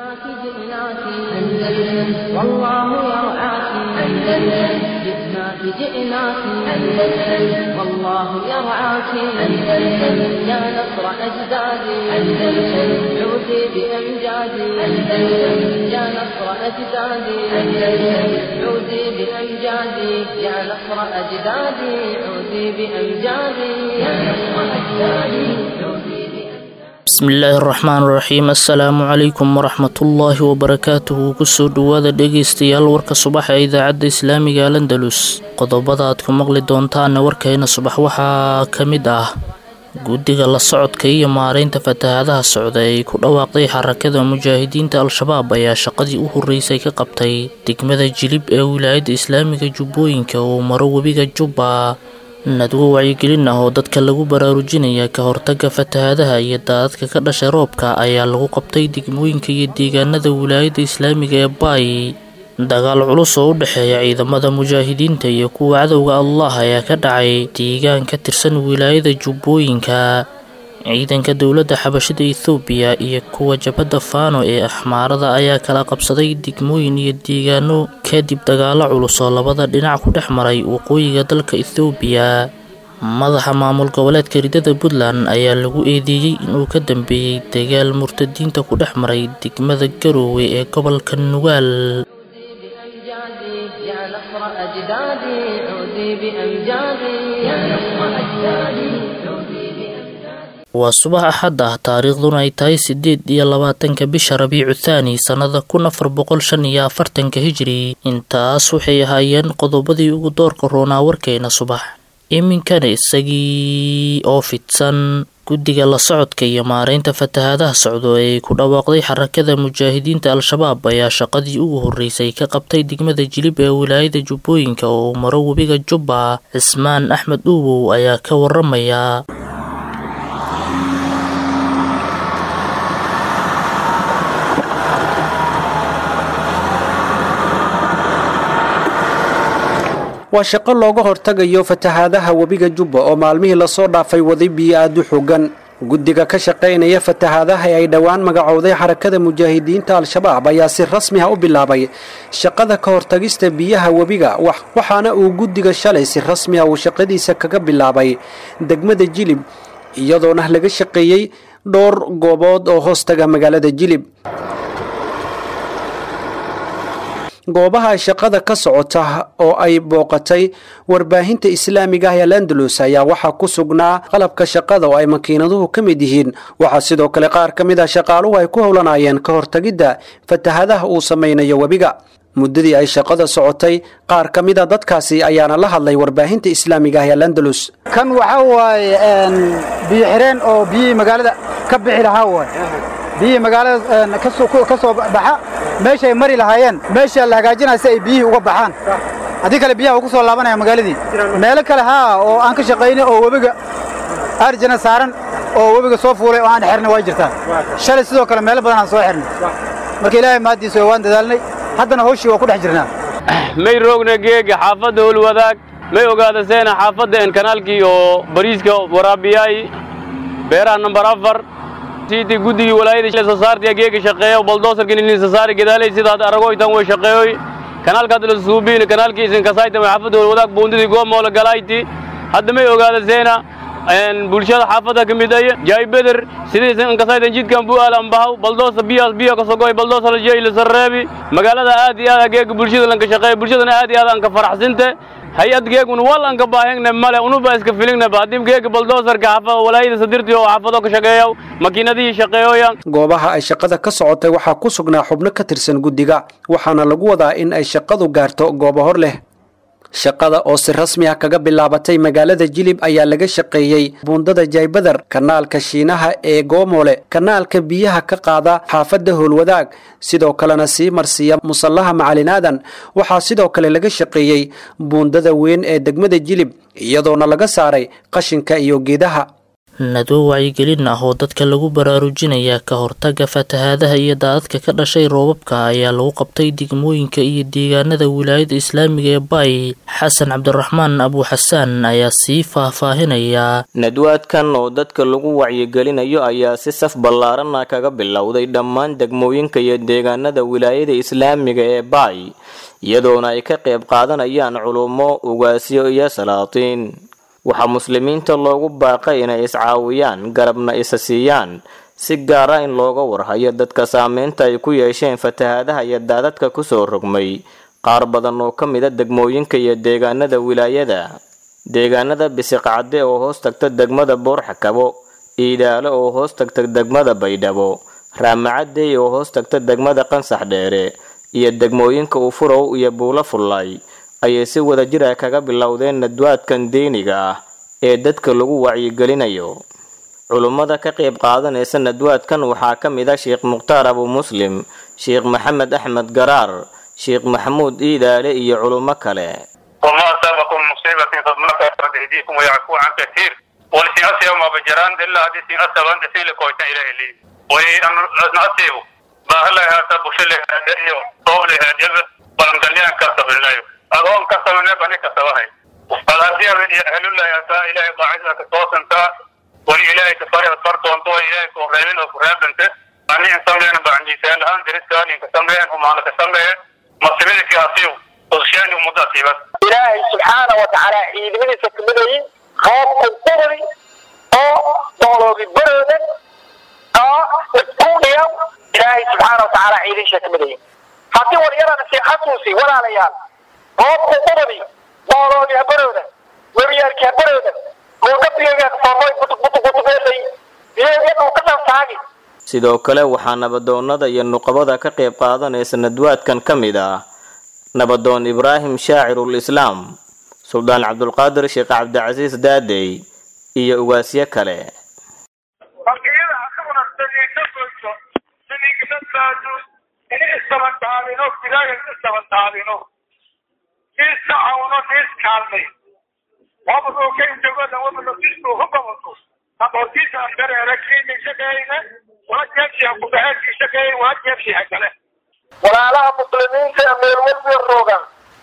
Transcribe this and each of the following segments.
جئناك جئناك أندلس والله يرعاك أندلس جئناك جئناك أندلس والله يرعاك أندلس يا نصر أجدادي أندلس عودي بأمجادي أندلس يا نصر أجدادي أندلس عودي بأمجادي يا نصر أجدادي عودي بأمجادي يا نصر أجدادي عودي bismillaahi araxmaan iraxiim assalaamu calaykum waraxmatullaahi wabarakaatuhu kusoo dhowaada dhegaystayaal warka subaxa ee idaacadda islaamiga alandalus qodobada aad ku maqli doontaana warkayna subax waxaa ka mid ah guddiga la socodka iyo maareynta fatahaadaha socda ee ku dhawaaqday xarakada mujaahidiinta al-shabaab ayaa shaqadii u horreysay ka qabtay degmada jilib ee wilaayadda islaamiga jubbooyinka oo maro webiga jubba nadwo wacyigelin ah oo dadka lagu baraarujinaya ka hortagga fatahaadaha iyo daadadka ka dhashay roobka ayaa lagu qabtay degmooyinka iyo deegaanada wilaayadda islaamiga ee baay dagaal culus oo u dhexeeya ciidamada mujaahidiinta iyo kuwa cadowga allah ayaa ka dhacay deegaan ka tirsan wilaayada jubbooyinka ciidanka dowladda xabashada ethoobiya iyo kuwa jabhadda faano ee axmaarada ayaa kala qabsaday degmooyin iyo deegaano kadib dagaalo culus oo labada dhinac ku dhex maray waqooyiga dalka ethoobiya madaxa maamul goboleedka ridada puntland ayaa lagu eedeeyey inuu ka dambeeyey dagaal murtadiinta ku dhex maray degmada garoowe ee gobolka nugaal بأمجادي يا نصر أجدادي عودي بأمجادي يا نصر أجدادي عودي بأمجادي waa subax axad ah taariikhduna ay tahay sideed iyo labaatanka bisha rabiicu thaani sannada kun afar boqol shan iyo afartanka hijri intaas waxay ahaayeen qodobadii ugu doorka roonaa warkeena subax iminkana isagii oo fidsan guddiga la socodka iyo maareynta fatahaadaha socdo ee ay ku dhawaaqday xarakada mujaahidiinta al-shabaab ayaa shaqadii ugu horreysay ka qabtay degmada jilib ee wilaayada jubbooyinka oo maro webiga jubba cismaan axmed uuwow ayaa ka waramaya waa shaqo looga hortagayo fatahaadaha webiga jubba oo maalmihii lasoo dhaafay waday biyo aad u xogan guddiga ka shaqaynaya fatahaadaha ee ay dhowaan magacowday xarakada mujaahidiinta al-shabaab ayaa si rasmi ah u bilaabay shaqada ka hortagista biyaha webiga waxaana uu guddiga shalay si rasmi ah uu shaqadiisa kaga bilaabay degmada jilib iyadoona laga shaqeeyey dhowr goobood oo hoostaga magaalada jilib goobaha shaqada ka socota oo ay booqatay warbaahinta islaamiga ah ee landalus ayaa waxaa ku sugnaa qalabka shaqada oo ay makiinaduhu ka mid yihiin waxaa sidoo kale qaar ka mid ah shaqaaluhu ay ku howlanayeen ka hortagidda fatahadaha uu samaynayo webiga muddadii ay shaqada socotay qaar ka mid a dadkaasi ayaana la hadlay warbaahinta islaamiga ah ee landalus kan waxaa waaye biyo xireen oo biyihii magaalada ka bixi lahaa waay biyihii magaalada ka soo baxa meeshaay mari lahaayeen meeshaa la hagaajinaya si ay biyihii uga baxaan haddii kale biyaha ugu soo laabanaya magaaladii meelo kale haa oo aan ka shaqaynay oo webiga arjana saaran oo webiga soo fuulay oo aan xirnay waa jirtaa shalay sidoo kale meelo badan aan soo xirnay marka ilaahay mahaddiisa waan dadaalnay haddana hawshii waa ku dhex jirnaa may roogna geega xaafadda howlwadaag may ogaadaseena xaafadda en kanaalkii oo bariiska waraabiyaay beeraha nambar afar sidii guddigii walaayada soo saartay geega shaqeeyo baldoosarkan ilin soo saari gadaalay sidaad aragoytan way shaqeeyoy kanaalka hadda la suubiin kanaalkii isin kasaytan way xaafadda wadaag boondidii goomoola galayti hadda may ogaada seena bulshada xaafadda ka mid ay jaay beder sidaysan kasaytan jidkan bu'aal ambahaw baldoosa biyaas biyo ka sogoy baldoosa la jeey la sarreebi magaalada aad iyo aad geega bulshada lanka shaqeeyo bulshadana aad iyo aad aan ka faraxsinte hay-ad geegun wal aan ka baahangne male unuba iska filingnaba haddii geega baldoosarka xaafada walaayada sadirtii oo xaafado ka shaqeeyo makiinadihii shaqeeyoya goobaha ay shaqada ka socotay waxaa ku sugnaa xubno ka tirsan guddiga waxaana lagu wadaa in ay shaqadu gaarto goobo hor leh shaqada oo si rasmi ah kaga bilaabatay magaalada jilib ayaa laga shaqeeyey buundada jaybadar kanaalka shiinaha ee goomole kanaalka biyaha ka qaada xaafadda howlwadaag sidoo kalena sii marsiiya musallaha macalinaadan waxaa sidoo kale laga shaqeeyey buundada weyn ee degmada jilib iyadoona laga saaray qashinka iyo geedaha nadwo wacyigelin ah oo dadka lagu baraarujinaya ka hortaga fatahaadaha iyo daadadka ka dhashay roobabka ayaa lagu qabtay degmooyinka iyo deegaanada wilaayada islaamiga ee baay xasan cabdiraxmaan abuuxasaan ayaa sii faahfaahinaya nadwaadkan oo dadka lagu wacyigelinayo ayaa si saf ballaarana kaga bilowday dhammaan degmooyinka iyo deegaanada wilaayada islaamiga ee baay iyadoona ay ka qayb qaadanayaan culummo ugaasyo iyo salaatiin waxaa muslimiinta loogu baaqay inay iscaawiyaan garabna isa siiyaan si gaara in looga warhayo dadka saameynta ay ku yeesheen fatahaadaha iyo daadadka kusoo rogmay qaar badan oo ka mida degmooyinka iyo deegaanada wilaayada deegaanada bisiqcadde oo hoos tagta degmada boorxakabo iidaalo oo hoos tagta degmada baydhabo raamacadey oo hoos tagta degmada qansax dheere iyo degmooyinka ufurow iyo buulo fullay ayay si wadajir ah kaga bilowdeen nadwaadkan diiniga ah ee dadka lagu wacyigelinayo culummada ka qayb qaadanaysa nadwaadkan waxaa ka mid ah sheekh mukhtaar abu muslim sheekh maxamed axmed garaar sheekh maxamuud iidaale iyo culummo kale وما أصابكم مصيبة فبما كسبت أيديكم ويعفو عن كثير ولسي أسيب ما بجران إلا هذه سي أسيب أنت سي لكويتا إليه لي وأن أسيب ما هلا هذا بشل هذا طول هذا ولم دليان كسب الله أظن كسب الله بني كسبها فالأسيب أهل الله يسا إلهي قاعد لك توس أنت ولإلهي كفاري أصفرت وأنتو إلهي كوريمين وكراب أنت أني إنسان لين بعني سيال هان درس كان إنكسم لين هم على كسم لين مصيبتك أسيب وغشاني ومضاتي بس ilaahay subxaana wa tacaala ciidamadiisa kamidayay qoob qudburi oo dooloobi baroodan oo iskuudhiya ilaahay subxaana wa tacaala ciidinsha kamidayay haddii walyarana sii xasuusi walaalayaal qoob qudburi dooloobi habaroodan webiyaalki habaroodan muudhabiyaga soomoy butubutubutubeelay iyagu ka dhantaagi sidoo kale waxaa nabadoonnada iyo nuqabada ka qayb qaadanaysa nadwaadkan ka mid ah nabadoon ibraahim shaacirul islaam suldaan cabdulqaadir sheekh cabdicasiis daadey iyo ugaasyo kale markiyada asaguna saliidna goyso saliigna baado in isdabantaadino ilaahay isdabantaadino siis tacawno siis kaalmay wabadoo ka intagoda wabado sistu hukawato aqoontiisa andareera kiini shaqeeyna waa jeebshiha kubaheedkii shaqeeyay waa jeebshiha kale walaalaha muslimiinta ee meel walba rogan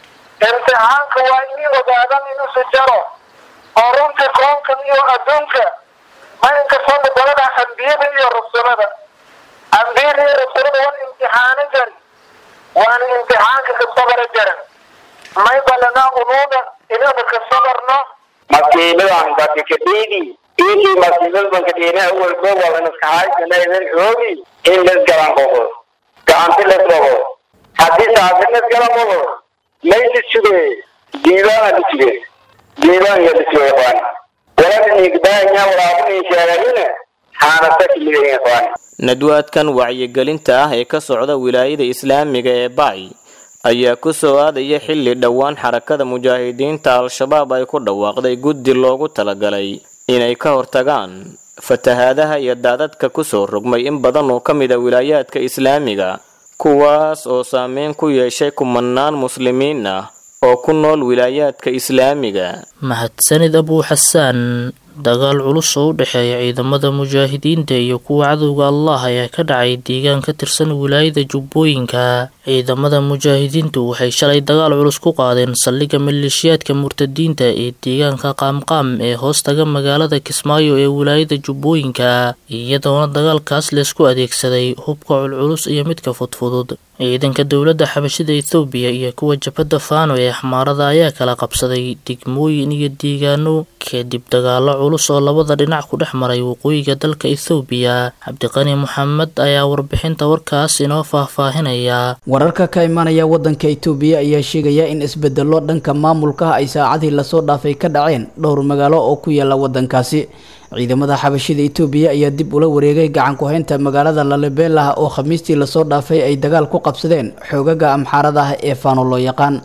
imtixaanka waa inay ogaadan inuusu jaro oo runtii koonkan iyo adduunka ma inkastoo dalada ambiyada iyo rasulada ambiyada iyo rasulada waan imtixaano jari waana imtixaanka ka sabara jaran may balana unuuna inaba ka sabarno masiibadan bakakadhiidi intii masiibad bankadhiina awalba walan iskahaysanaydin xoogi in lasgalan qoqo gacanti lasboqo haddii taasi lasgala qoqo maysi suge diibaana lisuge diibaan ya lisuge ikhwaan waladin igdaanya walaabuni sheegadina haanasa kiliga ikhwaan nadwaadkan wacyigelinta ah ee ka socda wilaayada islaamiga ee baay ayaa ku soo aadaya xilli dhowaan xarakada mujaahidiinta al-shabaab ay ku dhawaaqday guddi loogu talagalay inay ka hortagaan fatahaadaha iyo daadadka kusoo rogmay in badan oo ka mid a wilaayaadka islaamiga kuwaas oo saameyn ku yeeshay kumanaan muslimiin ah oo ku nool wilaayaadka islaamiga mahadsanid abuu xasaan dagaal culus oo u dhexeeya ciidamada mujaahidiinta iyo kuwa cadowga allah ayaa ka dhacay deegaan ka tirsan wilaayada jubbooyinka ciidamada mujaahidiintu waxay shalay dagaal culus ku qaadeen saldhigga maleeshiyaadka murtadiinta ee deegaanka qaamqaam ee hoostaga magaalada kismaayo ee wilaayada jubbooyinka iyadoona dagaalkaas laysku adeegsaday hubka culculus iyo midka fudfudud ciidanka dowladda xabashida ethoobiya iyo kuwa jabhadda faano ee xmaarada ayaa kala qabsaday degmooyin iyo deegaano kadib dagaalo culus oo labada dhinac ku dhex maray waqooyiga dalka ethoobiya cabdiqani moxamed ayaa warbixinta warkaas inoo faahfaahinaya wararka ka imanaya wadanka itoobiya ayaa sheegaya in isbedelo dhanka maamulka ay saacadii lasoo dhaafay ka dhaceen dhowr magaalo oo ku yaala wadankaasi ciidamada xabashida itoobiya ayaa dib ula wareegay gacan ku-haynta magaalada lalibelah oo khamiistii lasoo dhaafay ay dagaal ku qabsadeen xoogaga amxaarada ah ee faano loo yaqaan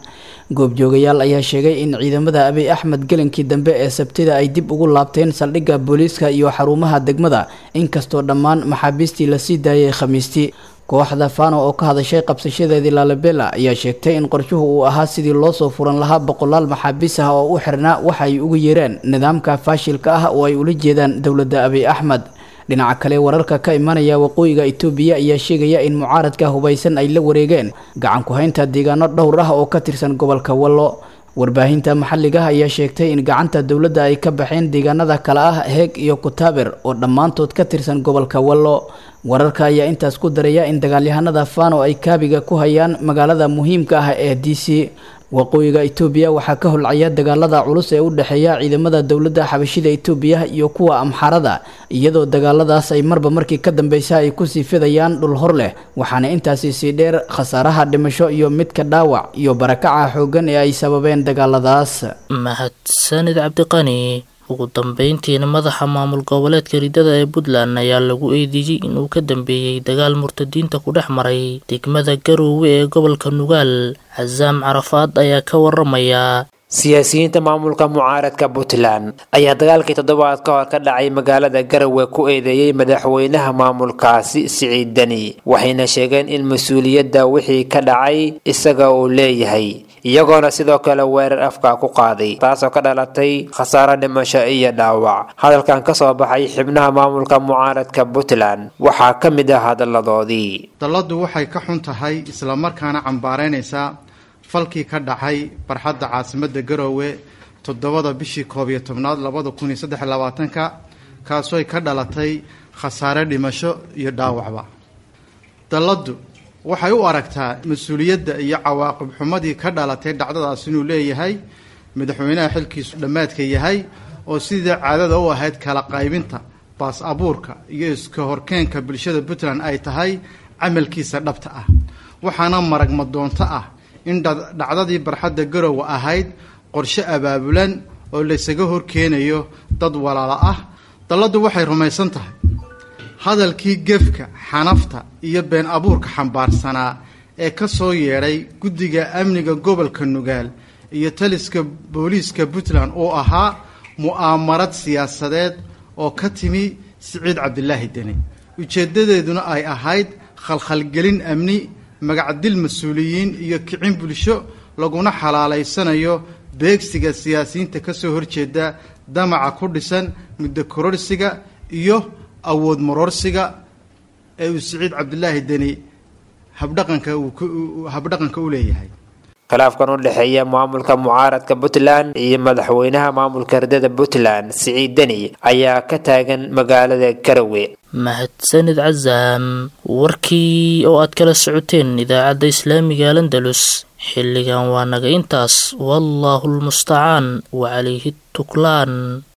goobjoogayaal ayaa sheegay in ciidamada abiy axmed gelinkii dambe ee sabtida ay dib ugu laabteen saldhigga booliiska iyo xarumaha degmada inkastoo dhammaan maxaabiistii lasii daayay khamiistii kooxda fano oo ka hadashay qabsashadeedii lalabela ayaa sheegtay in qorshuhu uu ahaa sidii loosoo furan lahaa boqolaal maxaabiis ah oo u xirnaa waxa ay ugu yeereen nidaamka faashilka ah oo ay ula jeedaan dowladda abiy axmed dhinaca kale wararka ka imanaya waqooyiga itoobiya ayaa sheegaya in mucaaradka hubaysan ay la wareegeen gacan ku-haynta deegaano dhowr ah oo ka tirsan gobolka wallo warbaahinta maxalliga ayaa sheegtay in gacanta dowladda ay ka baxeen deegaanada kale ah heeg iyo kutaaber oo dhammaantood ka tirsan gobolka wallo wararka ayaa intaas ku daraya in dagaalyahanada fano ay kaabiga ku hayaan magaalada muhiimka ah ee d c waqooyiga itoobiya waxaa ka holcaya dagaalada culus ee u dhexeeya ciidamada dowladda xabashida itoobiya iyo kuwa amxarada iyadoo dagaaladaas ay marba markii ka dambeysa ay kusii fidayaan dhul hor leh waxaana intaasi sii dheer khasaaraha dhimasho iyo midka dhaawac iyo barakaca xooggan ee ay sababeen dagaaladaas mahadsanid cabdiqani ugu dambeyntiina madaxa maamul goboleedka ridada ee puntland ayaa lagu eedeeyey inuu ka dambeeyey dagaal murtadiinta ku dhex maray degmada garoowe ee gobolka nugaal casaam carafaad ayaa ka waramaya siyaasiyiinta maamulka mucaaradka puntland ayaa dagaalkii toddobaad ka hor ka dhacay magaalada garowe ku eedeeyey madaxweynaha maamulkaasi siciid deni waxayna sheegeen in mas-uuliyadda wixii ka dhacay isaga uu leeyahay iyagoona sidoo kale weerar afka ku qaaday taasoo ka dhalatay khasaaro dhimasho iyo dhaawac hadalkan ka soo baxay xibnaha maamulka mucaaradka puntland waxaa ka mid ah hadalladoodii dalladdu waxay ka xun tahay islamarkaana cambaaraynaysaa falkii ka dhacay barxadda caasimadda garoowe toddobada bishii koob iyo tobnaad labada kun iyo saddex labaatanka kaasooy ka dhalatay khasaare dhimasho iyo dhaawacba dalladdu waxay u aragtaa mas-uuliyadda iyo cawaaqib xumadii ka dhalatay dhacdadaas inuu leeyahay madaxweynaha xilkiisu dhammaadka yahay oo sidii caadada u ahayd kala qaybinta baas abuurka iyo iska horkeenka bulshada puntland ay tahay camalkiisa dhabta ah waxaana maragma doonto ah in dhacdadii barxadda garowe ahayd qorshe abaabulan oo laysaga horkeenayo dad walaalo ah dalladdu waxay rumaysan tahay hadalkii gefka xanafta iyo been abuurka xambaarsanaa ee ka soo yeedhay guddiga amniga gobolka nugaal iyo taliska booliiska puntland oo ahaa mu'aamarad siyaasadeed oo ka timi siciid cabdilaahi deni ujeeddadeeduna ay ahayd khalkhalgelin amni magacdil mas-uuliyiin iyo kicin bulsho laguna xalaalaysanayo beegsiga siyaasiyiinta ka soo horjeeda damaca ku dhisan muddo kororsiga iyo awood maroorsiga ee uu siciid cabdilaahi deni habdhaqanka habdhaqanka u leeyahay khilaafkan u dhexeeya maamulka mucaaradka puntland iyo madaxweynaha maamulka ridada puntland siciid deni ayaa ka taagan magaalada garowe mahadsanid casaam warkii oo aad kala socoteen idaacadda islaamiga landalus xilligan waa naga intaas wallaahu lmustacaan wacalayhi tuklaan